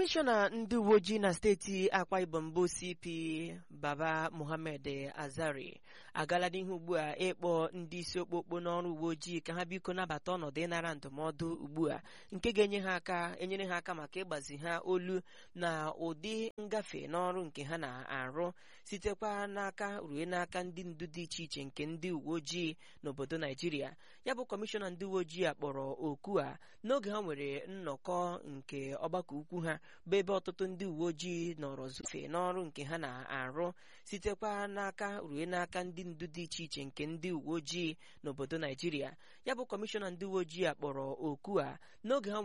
kọmishọna ndị uwe ojii na steeti akwa ibom bụ cp baba muhammed azari agala n'ihu ugbu a ịkpọ ndị isi okpokpo n'ọrụ uwe ojii ka ha biko nabata ọnọdụ ịnara ndụmọdụ ugbu a nke ga-enye ha aka enyere ha aka maka ịgbazi ha olu na ụdị ngafe n'ọrụ nke ha na-arụ sitekwa n'aka rue n'aka ndị ndu dị iche iche nke ndị uwe ojii n'obodo naijiria ya bụ kọmishọna ndị uwe ojii a kpọrọ oku a n'oge ha nwere nnọkọ nke ọgbakọ ukwu ha bụ ebe ọtụtụ ndị uwe ojii nọrọ zufe n'ọrụ nke ha na-arụ sitekwa n'aka rue n'aka ndị ndu dị iche iche nke ndị uwe ojii n'obodo naijiria ya bụ kọmishọna ndị uwe ojii a kpọrọ oku a n'oge ha